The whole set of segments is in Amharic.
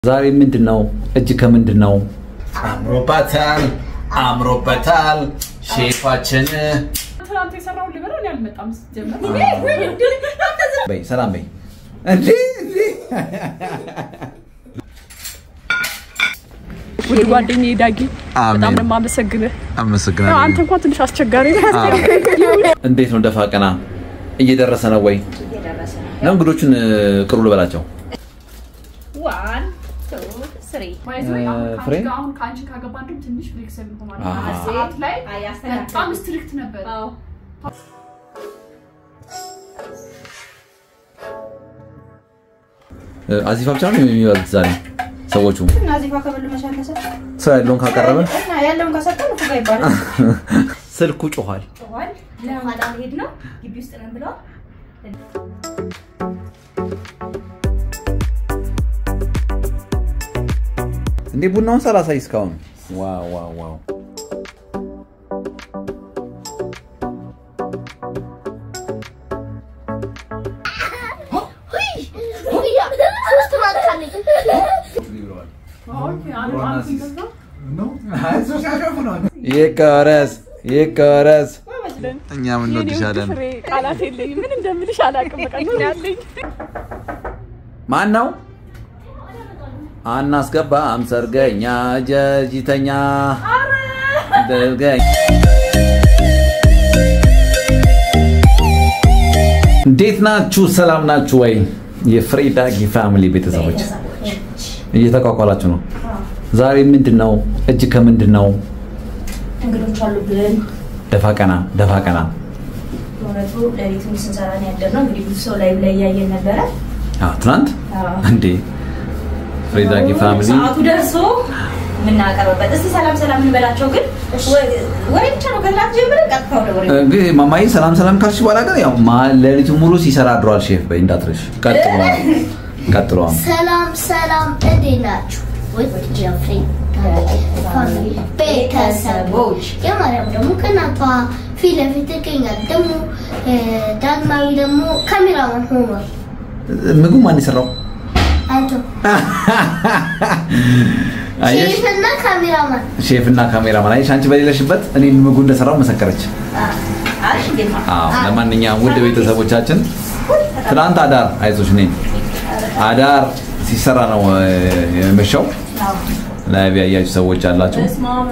ዛሬ ምንድን ነው? እጅ ከምንድን ነው? አምሮበታል አምሮበታል ሼፋችን ትናንት የሰራው ልበላ እኔ አልመጣም ስትጀምር በይ ሰላም በይ። እንዴ እንዴ ውድ ጓደኛዬ ዳጊ በጣም አሜን። ነው የማመሰግንህ። ያው አንተ አመሰግናለሁ። እንኳን ትንሽ አስቸጋሪ ነህ። እንዴት ነው ደፋ ቀና እየደረሰ ነው ወይ? ነው እንግዶቹን እ, ቅሩ ልበላቸው። ዋን ቱ ስሪ By the way, አሁን ከአንቺ ፍሬ? ጋር- አሁን ከአንቺ ካገባ እንደውም ትንሽ ፍሌክሲብል ሆኗል። አዎ። አንድ ሰዓት ላይ አያስተካክል በጣም ስትሪክት ነበር። እ, አዚፋ ብቻ ነው የሚበሉት ዛሬ ሰዎቹ። እና እዚህ ጋር ከበሉ መቻል ከሰጥ ሰው ያለውን ካቀረበ እና ያለውን ከሰጠን እኮ ጋር ይባላል። ስልኩ ጮኋል። ጮኋል። ለኋላ ሄድ ነው ግቢ ውስጥ ነን ብለዋል። እንዴ ቡናውን ሳላሳይ እስካሁን። ዋው ዋው ዋው ኦኬ፣ አንዱ አንዱ እንደዛ። ይቆረስ ይቆረስ። እኛም የኔ ውድ እንወድሻለን። ፍሬ ቃላት የለኝም። ምን እንደምልሽ አላውቅም። በቃ ኑር ያለኝ ማን ነው? አናስገባም ሰርገኛ ጀጅተኛ ደርገኝ እንዴት ናችሁ? ሰላም ናችሁ ወይ? የፍሬ ዳጊ ፋሚሊ ቤተሰቦች እየተቋቋላችሁ ነው። ዛሬ ምንድን ነው? እጅ ከምንድን ነው? እንግዶች አሉብን። ደፋ ቀና ደፋ ቀና። በእውነቱ ሌሊቱን ስንሰራ ነው ያደርነው። እንግዲህ ብዙ ሰው ላይ ላይ እያየን ነበረ። አዎ፣ ትናንት አዎ። እንዴ ፍሬ ዳጊ ፋሚሊ ሰዓቱ ደርሶ የምናቀርብበት እስቲ ሰላም ሰላም እንበላቸው። ግን ወሬ ብቻ ነው ከትናንት ጀምረን ቀጥታ ወደ ወሬ እንግዲህ ማማዬ ሰላም ሰላም ካልሽ በኋላ ግን ያው ማ- ሌሊቱን ሙሉ ሲሰራ አድሯል። ሼፍ በይ እንዳትረሽ። ቀጥሎ ቀጥሎ ሰላም ሰላም፣ እንዴት ናችሁ? ውድ ጀፍሪ ፋሚሊ ቤተሰቦች፣ የማርያም ደግሞ ከእናቷ ፊት ለፊት ትገኛል። ደግሞ እ፣ ዳግማዊ ደግሞ ካሜራማን ሆኗል። ምግቡ ማን የሰራው? አንተ አየሽ ሼፍና ካሜራማን ሼፍ እና ካሜራማን አየሽ፣ አንቺ በሌለሽበት እኔ ምግቡ እንደሰራው መሰከረች። አሪፍ እንዴት ነው? አዎ ለማንኛውም ውድ ቤተሰቦቻችን ትናንት አዳር አይዞሽ፣ እኔ አዳር ሲሰራ ነው እ፣ የመሸው። ላይቭ ያያችሁ ሰዎች አላችሁ።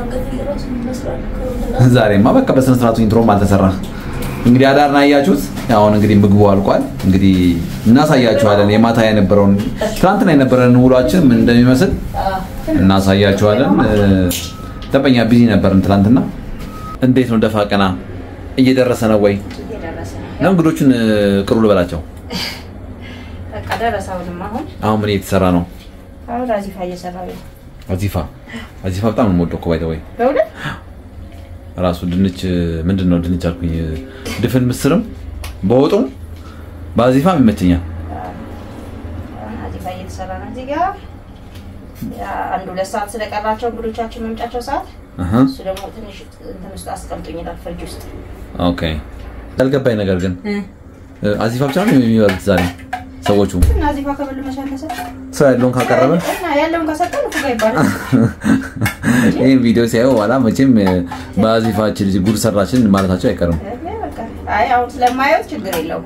ዛሬማ በቃ በስነ ስርዓቱ ኢንትሮም አልተሰራ። እንግዲህ አዳርን አያችሁት። አሁን እንግዲህ ምግቡ አልቋል። እንግዲህ እናሳያችኋለን የማታ የነበረውን ትናንትና የነበረን ውሏችን ምን እንደሚመስል እናሳያችኋለን። እ፣ ደንበኛ ቢዚ ነበርን ትናንትና። እንዴት ነው ደፋ ቀና እየደረሰ ነው ወይ? እየደረሰ ነው። ነው እንግዶቹን እ፣ ቅሩ ልበላቸው። በቃ ደረሰ። አሁንም አሁን አሁን ምን እየተሰራ ነው? አሁን አዚፋ እየሰራው ነው። አዚፋ አዚፋ በጣም ነው የምወደው እኮ ባይ ዘ ወይ በእውነት ራሱ ድንች ምንድን ነው ድንች አልኩኝ፣ ድፍን ምስርም በወጡም በአዚፋም ይመቸኛል። አሁን አዚፋ እየተሰራ ነው። እዚህ ጋር ያ አንድ ሁለት ሰዓት ስለቀራቸው እንግዶቻችን መምጫቸው ሰዓት አሀ፣ እሱ ደግሞ ትንሽ እንትን ውስጥ አስቀምጡኝ ይላል ፍሪጅ ውስጥ ኦኬ። ያልገባኝ ነገር ግን እ፣ አዚፋ ብቻ ነው የሚበሉት ዛሬ ሰዎቹ። እና አዚፋ ከበሉ መቻል ከሰጥ ሰው ያለውን ካቀረበ እና ያለውን ከሰጠን እኮ ጋር ይባላል። ይህን ቪዲዮ ሲያዩ በኋላ መቼም እ፣ በአዚፋችን ልጅ ጉድ ሰራችን ማለታቸው አይቀርም። በቃ አይ አሁን ስለማየው ችግር የለውም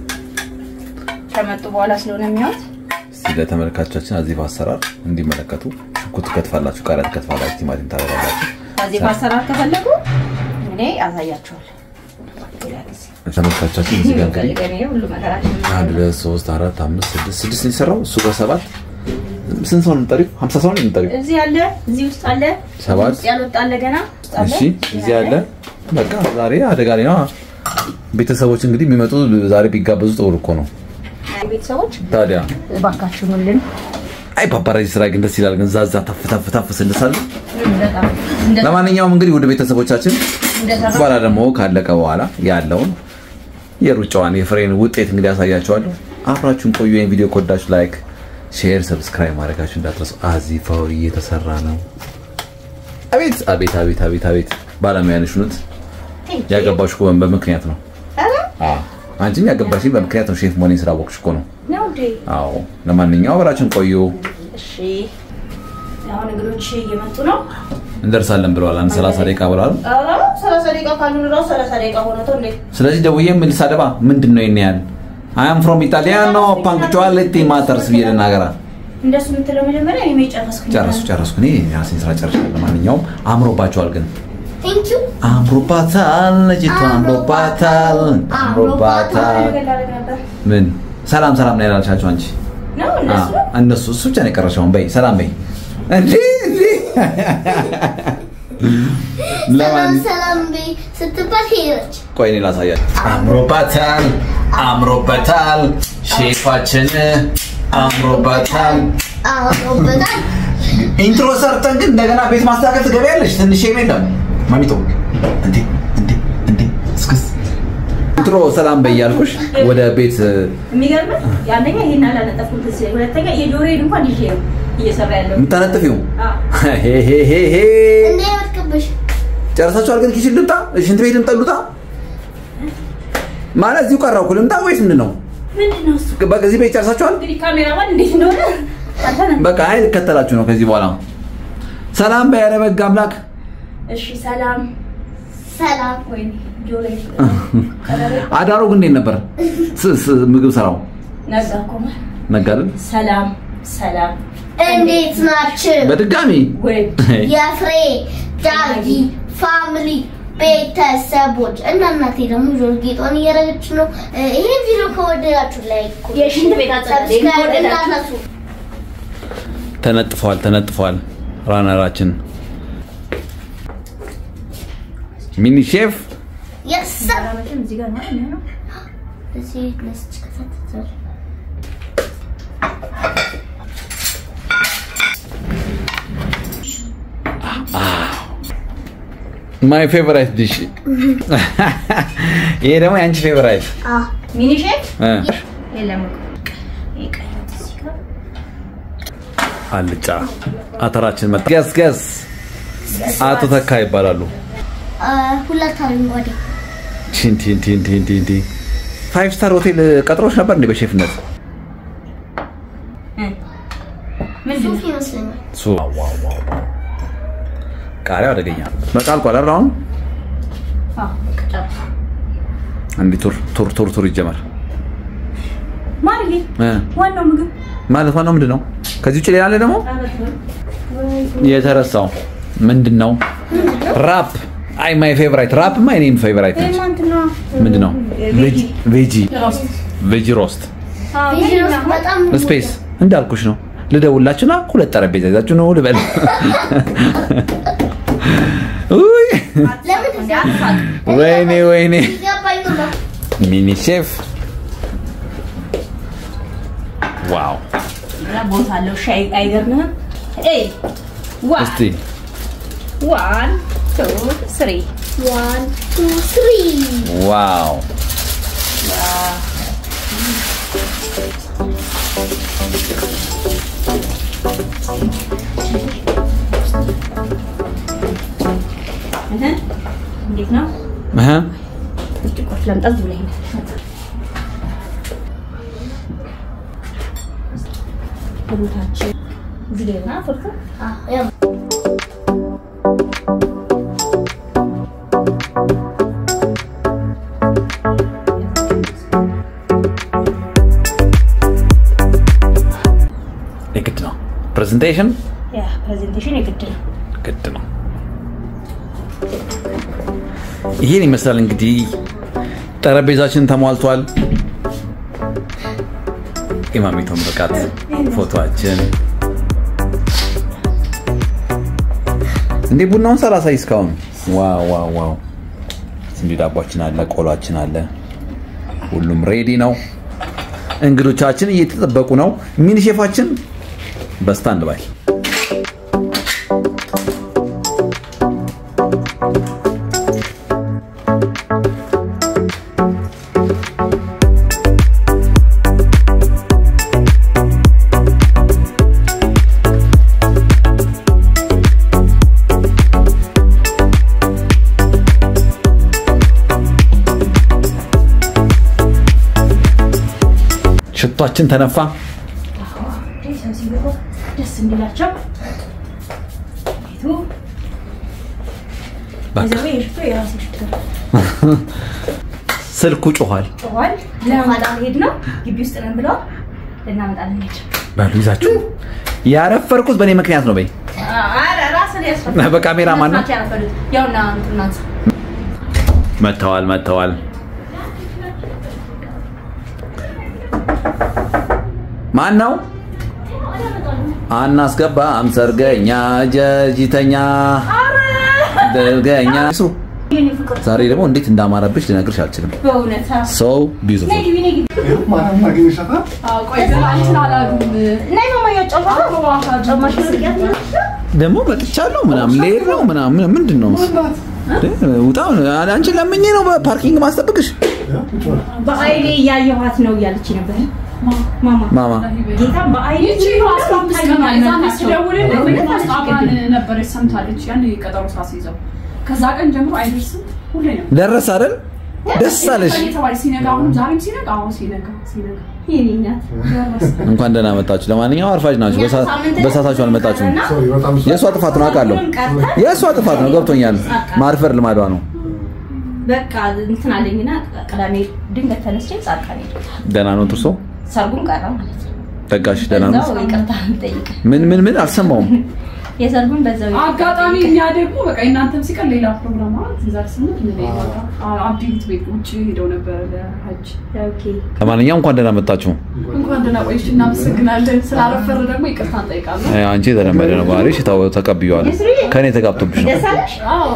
ከመጡ በኋላ ስለሆነ የሚሆን እስቲ ለተመልካቾቻችን አዚፋ አሰራር እንዲመለከቱ ሽንኩርት ትከትፋላችሁ፣ ቃሪያ ትከትፋላችሁ፣ ቲማቲም ታደርጋላችሁ። አዚፋ አሰራር ከፈለጉ እኔ አሳያቸዋለሁ። ተመልካቾቻችን እዚህ ጋር እንግዲህ እኔ ሁሉ መከራችን አንድ ሁለት ሶስት አራት አምስት ስድስት ስድስት ነው የሰራው እሱ ጋር ሰባት ስንት ሰው ነው የምጠሪው? ሀምሳ ሰው ነው የምጠሪው? እዚህ አለ፣ እዚህ ውስጥ አለ፣ ሰባት ውስጥ ያልወጣ አለ ገና ውስጥ አለ። እሺ እዚህ አለ። በቃ ዛሬ አደጋ ላይ ነው። ቤተሰቦች እንግዲህ የሚመጡ ዛሬ ቢጋበዙ ጥሩ እኮ ነው። ቤተሰቦች ታዲያ እባካችሁ ኑልን። አይ ፓፓራዚ ስራ ግን ደስ ይላል። ግን ዛዛ ታፍ ታፍ ታፍ ስንሳል። በጣም እንደ ለማንኛውም እንግዲህ ወደ ቤተሰቦቻችን እንደሰራ በኋላ ደግሞ ካለቀ በኋላ ያለውን የሩጫዋን የፍሬን ውጤት እንግዲህ ያሳያቸዋለሁ። አብራችሁን ቆዩ። ይህን ቪዲዮ ከወዳችሁ ላይክ፣ ሼር፣ ሰብስክራይብ ማድረጋችሁ እንዳትረሱ። አዚፋው እየተሰራ ነው። አቤት አቤት አቤት አቤት አቤት ባለሙያ ነሽ እውነት። ያገባሽ እኮ በምክንያት ነው። አዎ አንቺም ያገባሽኝ በምክንያት ነው። ሼፍ መሆኔን ስላወቅሽ እኮ ነው። ነው እንዴ? አዎ ለማንኛውም አብራችን ቆዩ። እሺ አሁን እንግዶች እየመጡ ነው። እንደርሳለን ብለዋል። አንድ 30 ደቂቃ ብለዋል። ኧረ ሰላሳ ደቂቃ ካሉን እራሱ ሰላሳ ደቂቃ ሆነቶ እንዴ ስለዚህ ደውዬ ምን ልሳደባ ምንድን ነው ይሄን ያህል አም ፍሮም ኢጣሊያኖ ፓንክቹዋሊቲ ማተርስ ብዬ ልናገራ። እንደሱ የምትለው መጀመሪያ እኔ ጨረስኩኝ። ጨረሱ ጨረስኩ። እኔ የራሴን ስራ ጨርሻለሁ። ለማንኛውም አምሮባቸዋል ግን ቴንክ ዩ አምሮባታል፣ ልጅቷ አምሮባታል፣ አምሮባታል። ነገር ላደርግ ነበር ምን ሰላም ሰላም ነው ያላልሻቸው አንቺ? ነው እነሱ አዎ፣ እነሱ እሱ ብቻ ነው የቀረሽውን። በይ ሰላም በይ እንዴ እንዴ ሰላም ለማን ሰላም በይ ስትባል ሄደች። ቆይ እኔ ላሳያችሁ። አምሮባታል አምሮበታል ሼፋችን አምሮባታል አምሮበታል። ኢንትሮ ሰርተን ግን እንደገና ቤት ማስተካከል ትገቢያለሽ። ትንሽ ሼም የለም ማሚቶ። እንዴ እንዴ እንዴ እስክስ ኢንትሮ ሰላም በይ ያልኩሽ ወደ ቤት የሚገርምህ አንደኛ ይሄን አላነጠፍኩም ትዝ ይለኝ፣ ሁለተኛ የጆሮዬን እንኳን ይዤ ነው እየሰራ ያለው የምታነጥፊው አዎ። ሄሄሄሄ እንዳይወድቅብሽ ጨርሳችኋል። ግን ኪችን ልምጣ፣ ሽንት ቤት ልምጣ፣ ልውጣ ማለት እዚሁ ቀረሁ እኮ ልምጣ ወይስ ምንድን ነው? ምንድን ነው እሱ በቃ እዚህ ቤት ጨርሳችኋል። እንግዲህ ካሜራማን እንዴት እንደሆነ አንተ ነህ በቃ አይ ልከተላችሁ ነው ከዚህ በኋላ። ሰላም በይ ኧረ በግ አምላክ። እሺ ሰላም ሰላም ወይኔ ጆሮዬ አዳሩ ግን እንዴት ነበር? ስ- ስ- ምግብ ስራው ነጋ እኮ ማለት ነጋ አይደል? ሰላም ሰላም እንዴት ናችሁ? በድጋሚ ወይ የፍሬ ዳጊ ፋሚሊ ቤተሰቦች እና እናቴ ደግሞ ጆሮ ጌጧን እያደረገች ነው። እ፣ ይሄን ቪዲዮ ከወደዳችሁ ላይክ የሽንት ቤት አጸዳዳ ሰብስክራይብ ከወደዳችሁ። እንዳትረሱ። ተነጥፏል ተነጥፏል። ራነራችን ሚኒ ሼፍ Yes, sir. መቼም እዚህ ጋር ነው የሚሆነው እዚህ ነስች ከፈትታል። ማይ ፌቨራይት ዲሽ። ይሄ ደግሞ የአንቺ ፌቨራይት አዎ ሚኒ ሼፍ እ የለም እኮ ይሄ ቀይ ወጥ እዚህ ጋር አልጫ አተራችን መጣ። ገስ ገስ አቶ ተካ ይባላሉ። አ፣ ሁለት አረንጓዴ ቲንቲ ቲንቲ ቲንቲ ፋይቭ ስታር ሆቴል ቀጥሮች ነበር እንዴ በሼፍነት? ምንድን ሱፍ ነው ይመስለኛል። ሱ ቃሪያው አደገኛ በቃ አልቋል አይደል? አሁን አዎ በቃ ጨረስኩ እንዲህ ቱር ቱር ቱር ቱር ይጀመር ማርዬ እ ዋናው ምግብ ማለት ዋናው ምንድን ነው? ከዚህ ውጭ ሌላ አለ ደግሞ የተረሳው ምንድን ነው? ራፕ አይ ማይ ፌቨራይት ራፕ ማ እኔም ፌቨራይት ነች። እንትና ምንድን ነው? ቬጂ ቬጂ ሮስት ቬጂ ሮስት ቪዲዮ ውስጥ በጣም ስፔስ እንዳልኩሽ ነው። ልደውላችሁና ሁለት ጠረጴዛ ይዛችሁ ነው ልበል። ውይ ለምን ተሳቅ? ወይኔ ወይኔ ይገባኝ ነው። ሚኒ ሼፍ ዋው! ቦታ አለው ሻይ አይገርምህም ኤይ ዋን እስቲ ዋን ቱ ስሪ One, two, three. ዋው! እህ እንዴት ነው እህ ብርጭቆች ላምጣ ብለኝ ቦታችን እዚህ ላይ ሆና ፍርፍር Ah, ja. የግድ ነው ፕሬዘንቴሽን ያ ፕሬዘንቴሽን የግድ ነው ግድ ነው። ይህን ይመስላል እንግዲህ ጠረጴዛችን ተሟልቷል። ኢማሚቶን ብቃት ፎቶአችን እንዴ ቡናውን ሳላሳይ እስካሁን ዋው ዋው ዋው እንዲ ዳቧችን አለ፣ ቆሏችን አለ። ሁሉም ሬዲ ነው። እንግዶቻችን እየተጠበቁ ነው። ሚኒ ሼፋችን በስታንድ ባይ ሽቷችን ተነፋ። ሰው ሲገባ ደስ እንዲላቸው ቤቱ በዘዌ የሽቶ የራሴ ሽቶ ስልኩ ጮኋል። ጥዋል ለማጣ ሄድ ነው ግቢ ውስጥ ነን ብለዋል ልናመጣለን ሄድ በሉ ይዛችሁ ያረፈርኩት በእኔ ምክንያት ነው። በይ ራስን ያስፈል በካሜራ ማን ነው? ያውና እንትናት መጥተዋል መጥተዋል። ማን ነው? አናስገባም ሰርገኛ ጀጅተኛ ደርገኛ ስሩ። ዛሬ ደግሞ እንዴት እንዳማረብሽ ልነግርሽ አልችልም። በእውነት ሰው ቢዩቲፉል ነይ ግቢ ነይ ግቢ ማንም አግኝሻታል? አዎ፣ ቆይ ገና እንትን አላሉም። ነይ ማማ ያጫማ ጫማሽ ልቅያት ደግሞ መጥቻለሁ ምናምን ልሄድ ነው ምናምን ምንድን ነው ውጣ አንቺን ለምኜ ነው በፓርኪንግ ማስጠብቅሽ በአይኔ እያየኋት ነው እያለች ነበር ማማ ማማ ጌታ በአይኔ ይቺ አስራ አምስት ቀን ነው። የዛኔ ስደውልልህ ምንም አስጣባን ነበረች ሰምታለች። ያን ቀጠሮ ሳስይዘው ከዛ ቀን ጀምሮ አይደርስም ሁሌ ነው ደረስ አይደል ደስ አለሽ እየተባለ ሲነጋ አሁንም ዛሬም ሲነጋ አሁን ሲነጋ ሲነጋ የኔ እናት ደረሰ። እንኳን ደህና መጣችሁ ለማንኛውም አርፋጅ ናችሁ በሳ- በሳታችሁ አልመጣችሁም ሶሪ በጣም የእሷ ጥፋት ነው አውቃለሁ የእሷ ጥፋት ነው ገብቶኛል ማርፈር ልማዷ ነው በቃ እንትን አለኝና ቅዳሜ ድንገት ተነስቼ ጻድቃኔ ደህና ነው ጥርሶ ሰርጉም ቀረ ማለት ነው ጠጋሽ ደህና ነው እዛው ይቅርታ ጠይቅ ምን ምን ምን አልሰማውም የሰርጉን በዛው ይቅርታ አጋጣሚ ጠይቅ። እኛ ደግሞ በቃ እናንተም ሲቀር ሌላ ፕሮግራም ማለት ዛሬ ስምንት ምን አብዲት ቤት ውጭ ሄደው ነበረ ለሀጅ ኦኬ ለማንኛውም እንኳን ደህና መጣችሁ እንኳን ደህና ቆይሽ እናመሰግናለን ስላረፈረ ደግሞ ይቅርታ እንጠይቃለን እ፣ አንቺ የተለመደ ነው ባህሪሽ ታው- ተቀብዬዋለሁ ከእኔ ተጋብቶብሽ ነው ደስ አለሽ አዎ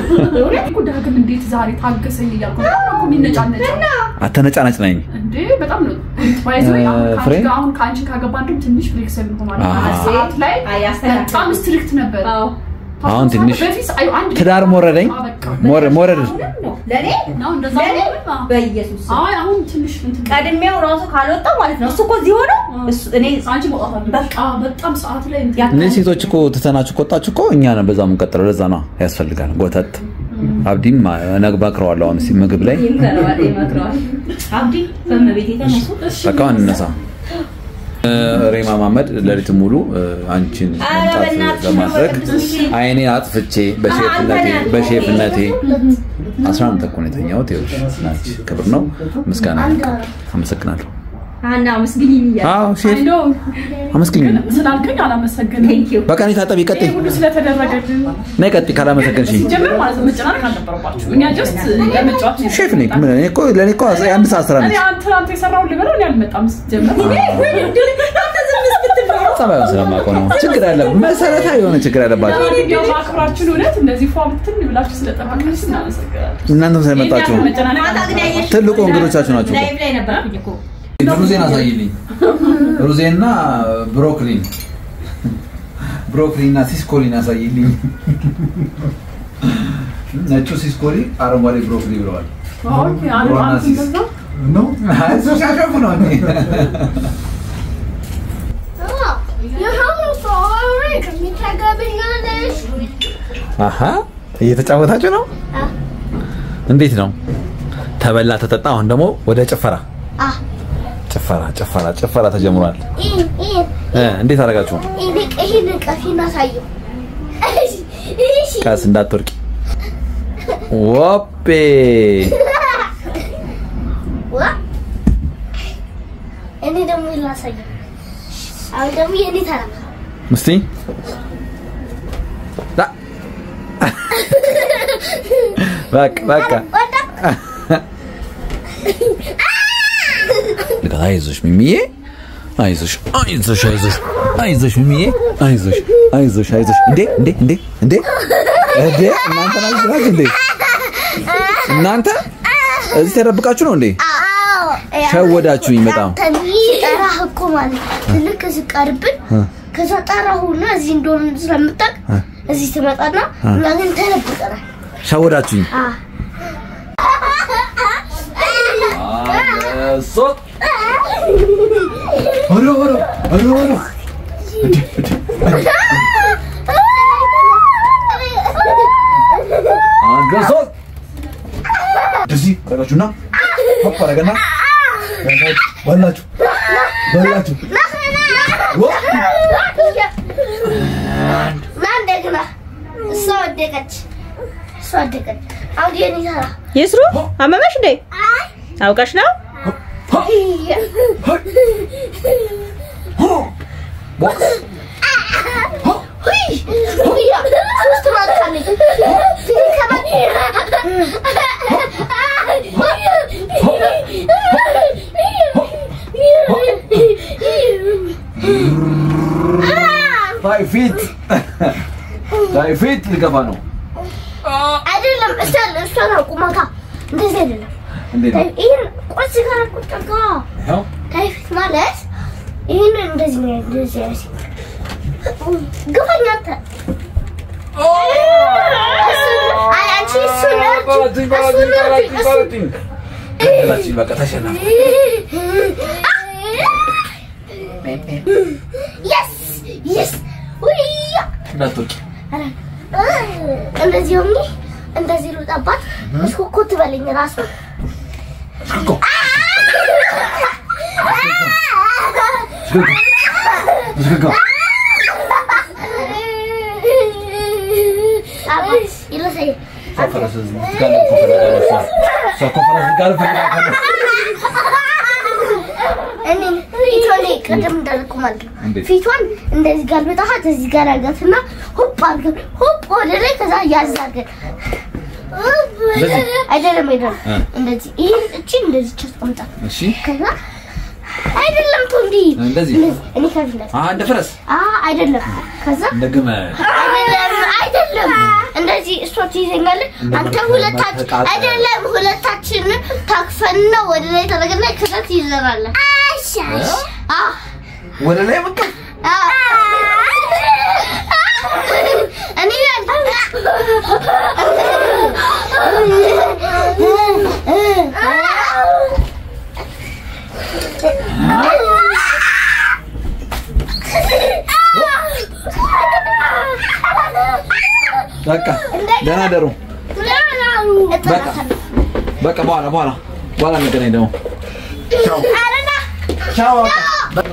እኮ ዳግም እንዴት ዛሬ ታገሰኝ እያልኩ በጣም ነው እኮ የሚነጫነጨው አተነጫነጭ ነኝ እንዴ በጣም ነው ባይዘ ፍሬ? አሁን ከአንቺ ካገባ እንደውም ትንሽ ፍሌክሲብል ሆኗል አዎ። ማለት ሰዓት ላይ አይ አስተካክል በጣም ስትሪክት ነበር አዎ አሁን ትንሽ በፊት አይ አንድ ትዳር ሞረደኝ አዎ፣ በቃ ሞረ- ሞረድ አሁንም ነው ለኔ ነው እንደዛ ለኔ ነው አዎ። በኢየሱስ ስም። አይ አሁን ትንሽ እንትን ቀድሜው ራሱ ካልወጣ ማለት ነው እሱ እኮ እዚህ ሆኖ እሱ እኔ አንቺ መውጣት አለብሽ በቃ በጣም ሰዓት ላይ እንትን ያ- እነዚህ ሴቶች እኮ ትተናችሁ ከወጣችሁ እኮ እኛ ነን በዛ የምንቀጥለው ለዛ ነው ያስፈልጋል ጎተት አብዲም ነግባክረዋለሁ አሁን እስኪ ምግብ ላይ ይምከረዋል ይመክረዋል አብዲ በመቤት የተነሱ በቃ አሁን እንነሳ እ፣ ሬማ ማመድ ሌሊት ሙሉ እ፣ አንቺን ኧረ መምጣት በእናትሽ ለማድረግ ነው በቅዱስ ሚካኤል። አይኔን አጥፍቼ በሼፍነቴ በሼፍነቴ አስራ አንድ ተኩል ነው የተኛሁት ይኸውልሽ ናች ክብር ነው ምስጋና ይገባል አመሰግናለሁ አና አመስግኝ እያለ አዎ አይ ሼፍ ነው አመስግኝ ግን ስላልከኝ አላመሰግንም ቴንክ ዩ በቃ እኔ ታጠቢ ቀጤ ይሄ ሁሉ ስለተደረገልን ነይ ቀጤ ካላመሰገንሽኝ ጀምር ማለት ነው መጨናነቅ አልነበረባችሁ እኛ ጀስት ለመጫወት ነው ሼፍ ነኝ ምን እኔ እኮ ለእኔ እኮ የአንድ ሰዓት ስራ እኔ ነች አንተ ትናንት የሰራውን ልበለው እኔ አልመጣም ስትጀምር ጸባዩን ስለማውቀው ነው ችግር ያለ መሰረታዊ የሆነ ችግር ያለባቸው ለማንኛውም አክብራችሁን እውነት እንደዚህ ፏ ብትን ብላችሁ ስለጠበቃችሁ እናመሰግናለን እናንተም ስለመጣችሁ የእኛ መጨናነቅ ማታ ግን ያየሽ ትልቁ እንግዶቻችሁ ናችሁ እኮ። ላይቭ ላይ ነበርኩኝ እኮ ሩዜን አሳይልኝ ሩዜና ብሮኮሊን ብሮኮሊና ሲስኮሊን አሳይልኝ ነጩ ሲስኮሊ አረንጓዴ ብሮኮሊ ብለዋል ኦኬ አንዱ ብሮና አንዱ ሲስ። እንደዛ ነው እሱ ሲያሸፉ ነው እንዴ? የሐሙስ አወሬ ከሚታገብኛለሽ አሀ እየተጫወታችሁ ነው እንዴት ነው ተበላ ተጠጣ አሁን ደግሞ ወደ ጭፈራ አ ጭፈራ ጭፈራ ጭፈራ ተጀምሯል ይሄን ይሄን እ እንዴት አደረጋችሁ ይሄን ይሄን ቀፊን አሳየው እሺ እሺ ቀስ እንዳትወርቂ ወፔ ዋ እኔ ደግሞ ላሳየው አሁን ደግሞ የኔ ተራ እስቲ ዳ- በቃ በቃ ወጣ ልቀት አይዞሽ ሚሚዬ አይዞሽ አይዞሽ አይዞሽ አይዞሽ ሚሚዬ አይዞሽ አይዞሽ አይዞሽ እንዴ እንዴ እንዴ እንዴ እንዴ እናንተ ናችሁ ናችሁ እንዴ እናንተ እዚህ ተደብቃችሁ ነው እንዴ አዎ ሸወዳችሁኝ በጣም ጠራህ እኮ ማለት ልክ ስቀርብን ከዛ ጠራሁና እዚህ እንደሆነ ስለምታውቅ እዚህ ትመጣና እና ግን ተደብቀናል ሸወዳችሁኝ አ ሶት ኧረ ኧረ ኧረ ኧረ አንድ ሶት እንደዚህ አደረጋችሁና ሆፕ አደረገና በላችሁ በላችሁ ወ- ወደቀች። እሷ ወደቀች። አሁን የኔ ተራ ይስሩ አመመሽ እንዴ? አውቀሽ ነው? ታይ ፊት ታይ ፊት ሊገፋ ነው። አይደለም እሷን እሷን አቁማታ እንደዚህ አይደለም። እንዴት ነው? ይህን ቁርስ ጋር ቁጭ ጋ ይኸው ታይፊት ማለት ይህን እንደዚህ ነው እንደዚህ ያሲ ግፋኝ አንተ እሱን- አይ አንቺ እሱን እርጂ፣ እሱን እርጂ፣ እሱን- ቀጥላችን በቃ ተሸነፈ። Yes! Yes! ውያ! እንዳትወጪ እንደዚህ ሆኜ እንደዚህ ልውጣባት እስኮኮ ትበለኝ ራሱ ይለሰኝ ፈረስ ጋር ነው እኮ ፈልጋ ነው እሷ። እሷ እኮ ፈረስ ጋር ፈልጋ ነው። እኔ ፊቷን ላይ ቅድም እንዳልኩ ማለት ነው። እንዴት? ፊቷን እንደዚህ ጋር በጣሃት እዚህ ጋር አርጋትና ሆፕ አርገን ሆፕ ወደ ላይ ከዛ ያዝ አርገን እንደዚህ? አይደለም አይደለም እ። እንደዚህ ይሄን እቺ እንደዚህ አስቀምጣ እሺ ከዛ አይደለም ቶንዲ እንደዚህ? እኔ ከፊት አ እንደ ፈረስ አ አይደለም ከዛ እንደ ግመል አይደለም አይደለም እንደዚህ እሷ ትይዘኛለህ አንተ ሁለታችን ተቃጠለ። አይደለም ሁለታችንን ታክፈንና ወደ ላይ ተደረገና ከዛ ትይዘናለህ አሻሽ አ ወደ ላይ በቃ አ እኔ በቃ ደህና ደሩ። በቃ በቃ በኋላ በኋላ በኋላ እንገናኝ ደግሞ ቻው ቻው በቃ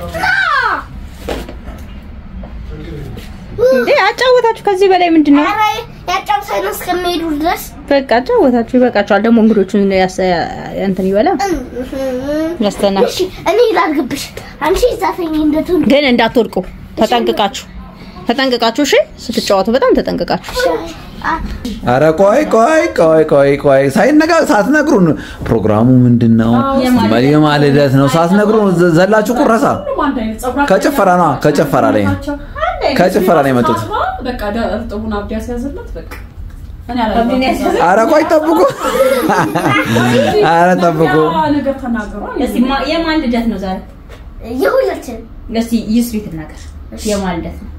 እንዴ አጫወታችሁ። ከዚህ በላይ ምንድን ነው? ኧረ ያጫውታል እስከሚሄዱ ድረስ በቃ አጫወታችሁ። ይበቃችኋል። ደግሞ እንግዶቹን ያስ እንትን ይበላ ያስተና እሺ እኔ ላድርግብሽ አንቺ ዛፈኝ እንደቱን ግን እንዳትወድቁ ተጠንቅቃችሁ ተጠንቅቃችሁ። እሺ ስትጫወቱ በጣም ተጠንቅቃችሁ። ኧረ ቆይ ቆይ ቆይ ቆይ ቆይ ሳይነጋ ሳትነግሩን ፕሮግራሙ ምንድን ነው? የማን ልደት ነው? ሳትነግሩን ዘ- ዘላችሁ ቁረሳ ሁሉም አንድ አይነት ፀጉራቸው ከጭፈራ ነዋ፣ ከጭፈራ ላይ ነው። ናቸው። አንድ አይነት ከጭፈራ ላይ የመጡት። ታጥባ፣ በቃ ደ- እርጥቡን አብዲ ያስያዝለት በቃ እኔ አላየሁትም። ኧረ ቆይ ጠብቁ፣ ኧረ ጠብቁ። ያ ነገር ተናገሩ። እስቲ ማ- የማን ልደት ነው ዛሬ? የሁላችን እስቲ ይስሪ ትናገር። የማን ልደት ነው?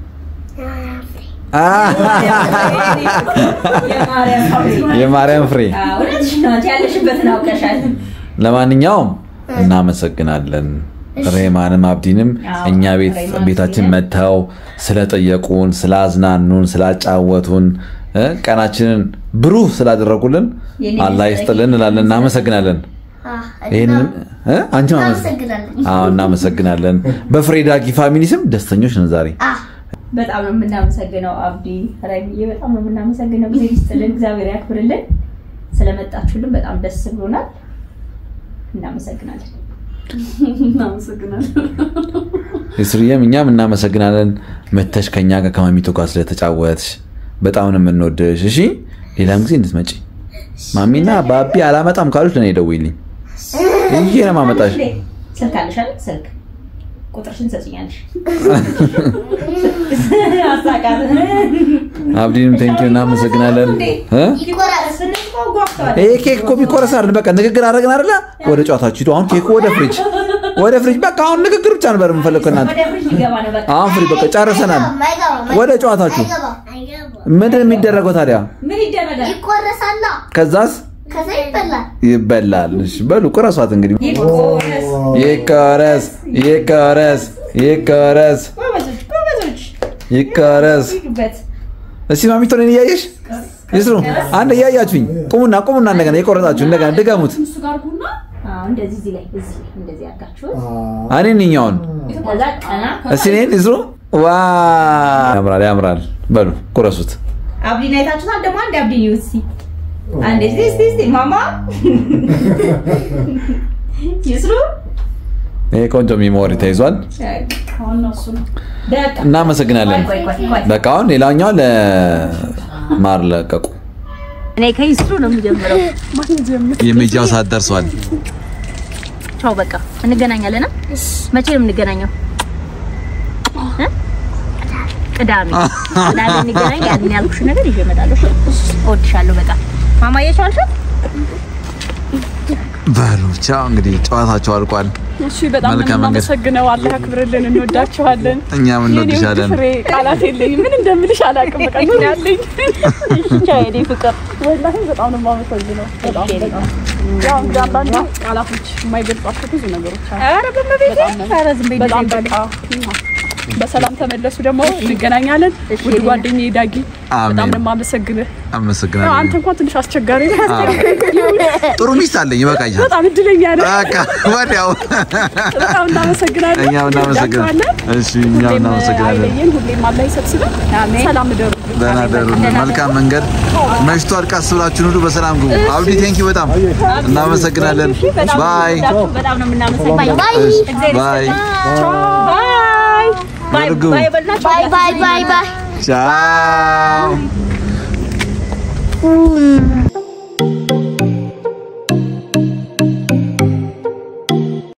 የማርያም ፋሚሊ። የማርያም ፍሬ አዎ፣ እውነትሽ ነው። አንቺ ያለሽበትን አውቀሻል። ለማንኛውም እናመሰግናለን ሬማንም አብዲንም አዎ፣ እኛ ቤት ሬማን ቤታችን አብዲንም። መጥተው ስለጠየቁን ስላዝናኑን ስላጫወቱን እ ቀናችንን ብሩህ ስላደረጉልን የኔ አላህ ይስጥልን እንላለን እናመሰግናለን ይህንን እ? አንቺ ማመስ እናመሰግናለን አዎ እናመሰግናለን በፍሬ ዳጊ ፋሚሊ ስም ደስተኞች ነን ዛሬ አ በጣም ነው የምናመሰግነው አብዲ ራይሚዬ፣ በጣም ነው የምናመሰግነው። ጊዜ ይስጥልን፣ እግዚአብሔር ያክብርልን። ስለመጣችሁልን በጣም ደስ ብሎናል። እናመሰግናለን። እናመሰግናለን። የስርየም እኛም እናመሰግናለን መተሽ ከኛ ጋር ከማሚቶ ጋር ስለተጫወትሽ በጣም ነው የምንወድሽ እሺ ሌላም ጊዜ እንድትመጪ ማሚና ባቢ አላመጣም ካሉች ለእኔ ደውይልኝ ይዤ ነው የማመጣሽ ስልክ አለሽ አይደል? ስልክ ቁጥርሽን ትሰጪኛለሽ። አሳቃት አብዲንም ቴንኪ እናመሰግናለን እ? ይቆራረስ ይሄ ኬክ እኮ ቢቆረስ አይደል በቃ ንግግር አደረግን አይደለ ወደ ጨዋታችሁ ሂዱ አሁን ኬኩ ወደ ፍሪጅ ወደ ፍሪጅ በቃ አሁን ንግግር ብቻ ነበር የምንፈልግ ከእናንተ ወደ ፍሪጅ ሊገባ ነው በቃ። አሁን ፍሪጅ በቃ ጨርሰናል ወደ ጨዋታችሁ ምንድን ነው የሚደረገው ታዲያ ምን ይደረጋል? ይቆረሳላ ከዛስ ከዛ ይበላል ይበላል እሺ በሉ ቁረሷት እንግዲህ ይቆረስ። ይቆረስ ይቆረስ ይቆረስ ጎበዞች ጎበዞች፣ ይቆረስ ሂዱበት። እስቲ ማሚቶ እኔን እያየሽ ይስሩ አንድ እያያችሁኝ ቁሙና ቁሙና እንደገና የቆረጣችሁ እንደገና ድገሙት እሱ ጋር ቡና አዎ፣ እንደዚህ እዚህ ላይ እዚህ ላይ እንደዚህ አድርጋችሁት እኔን እኛውን ከዛ ቀና እስቲ እኔን ይስሩ ዋ ያምራል ያምራል በሉ ቁረሱት አብዲን አይታችሁታል። ደግሞ አንድ አብዲን ይዩት እስኪ አንዴ እስቲ እስቲ እስቲ ማማ ይስሩ ይሄ ቆንጆ ሚሞሪ ተይዟል። ዋናው እሱ ነው። በቃ እናመሰግናለን። ቆይ ቆይ ቆይ በቃ አሁን ሌላኛው ለማር ለቀቁ። እኔ ከይስሩ ነው የምጀምረው። የሜጃው ሰዓት ደርሷል። ቻው በቃ እንገናኛለን። አ? መቼ ነው የምንገናኘው? እ? ቅዳሜ ቅዳሜ እንገናኝ። ያንን ያልኩሽ ነገር ይዤ እመጣለሁ። እሺ? እወድሻለሁ በጣም ማማዬ። ቻልሽ? በሉ ቻው። እንግዲህ ጨዋታቸው አልቋል። እሺ በጣም ነው መልካም መንገድ። የምናመሰግነው። አላህ ያክብርልን። እንወዳችኋለን። እኛም እንወድሻለን። የኔ ውድ ፍሬ ቃላት የለኝም። ምን እንደምልሽ አላውቅም። በቃ ኑር ያለኝ ቻው የኔ ፍቅር። ወላሂ በጣም ነው የማመሰግነው። በጣም በጣም ያው እንግዲህ አንዳንዴ ቃላቶች የማይገልጿቸው ብዙ ነገሮች አሉ። ኧረ በመቤቴ ኧረ ዝም በይ በጣም እንደዚህ በቃ በሰላም ተመለሱ። ደግሞ እንገናኛለን። ውድ ጓደኛዬ ዳጊ በጣም አሜን። ነው የማመሰግንህ። ያው አንተ አመሰግናለሁ። እንኳን ትንሽ አስቸጋሪ ነህ። ጥሩ ሚስት አለኝ፣ ይበቃኛል። በጣም እድለኛ ነህ። በቃ ወዲያው በጣም እናመሰግናለን። እኛም እናመሰግናለን። እንወዳችኋለን። እሺ እኛም ሁሌም እናመሰግናለን። አይለየን። ሁሌም አላህ ይሰብስበን። ሰላም እደሩ። ደህና ደሩ። መልካም መንገድ። መሽቷል። ቀስ ብላችሁ ሁሉ በሰላም ግቡ። አብዲ ቴንኪ በጣም እናመሰግናለን። ባይ በጣም ነው የምናመሰግነው። እሺ፣ ባይ ባይ ባይ በርጉ። ባይ በላችሁ። ባይ ባይ ባይ ባይ ቻው ኡም